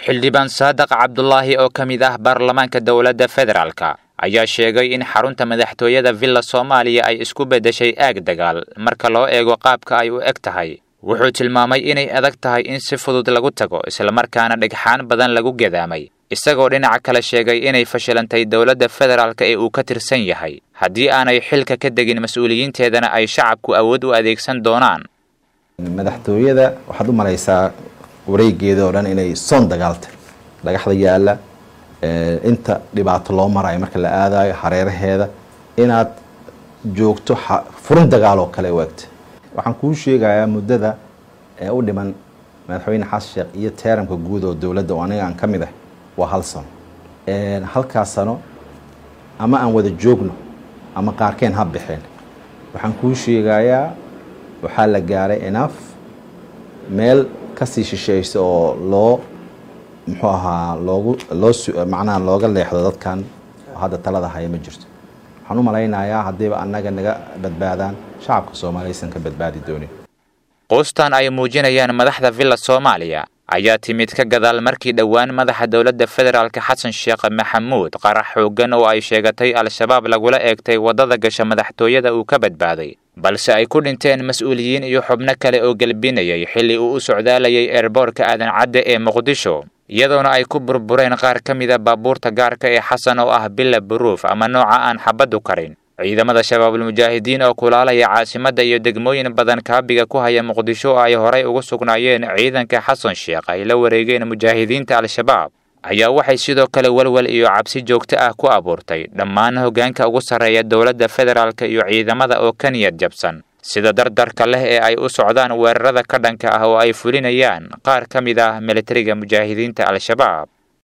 xildhibaan saadaq cabdulaahi oo ka mid ah baarlamaanka dowladda federaalka ayaa sheegay in xarunta madaxtooyada villa soomaaliya ay isku beddeshay aag dagaal marka loo eego qaabka ay u eg tahay wuxuu tilmaamay inay adag tahay in si fudud lagu tago islamarkaana dhagxaan badan lagu gadaamay isagoo dhinaca kale sheegay inay fashilantay dowladda federaalka ee uu ka tirsan yahay haddii aanay xilka ka degin mas-uuliyiinteedana ay shacabku awood u adeegsan doonaan madaxtooyada waxaad u malaysaa wareegeeda oo dhan inay soon dagaaltay dhagaxda yaalla inta dhibaato loo marayo marka la aadayo hareeraheeda inaad joogto furin dagaal oo kale u egta waxaan kuu sheegayaa muddada ee u dhiman madaxweyne xasan sheekh iyo teeramka guud oo dowladda oo aniga aan ka mid ah waa hal sano halkaas sano ama aan wada joogno ama qaarkeen ha baxeen waxaan kuu sheegayaa waxaa la gaaray enaf meel kasii shisheeysa oo loo muxuu ahaa loogu loo macnaha looga leexdo dadkan oo hadda talada haya ma jirto waxaan u malaynayaa haddiiba annaga naga badbaadaan shacabka soomaaliya aysan ka badbaadi doonin quustan ay muujinayaan madaxda villa soomaaliya ayaa timid ka gadaal markii dhowaan madaxa dowladda federaalka xasan sheekh maxamuud qarax xooggan oo ay sheegatay al-shabaab lagula eegtay waddada gasha madaxtooyada uu ka badbaaday balse ay ku dhinteen mas-uuliyiin iyo xubno kale oo gelbinayay xilli uu u socdaalayay eerboorka aadan cadde ee muqdisho iyadoona ay ku burbureen qaar ka mida baabuurta gaarka ee xasan oo ah bila buruuf ama nooca aan xabaddu karin ciidamada shabaabulmujaahidiin oo kulaalaya caasimadda iyo degmooyin badan kaabiga ku haya muqdisho oo ay horay ugu sugnaayeen ciidanka xasan sheekh ay la wareegeen mujaahidiinta al-shabaab ayaa waxay sidoo kale walwal iyo cabsi joogto ah ku abuurtay dhammaan hoggaanka ugu sarreeya dowladda federaalka iyo ciidamada oo ka niyad jabsan sida dardarka leh ee ay u socdaan weerarada ka dhanka ah oo ay fulinayaan qaar ka mid ah militariga mujaahidiinta al-shabaab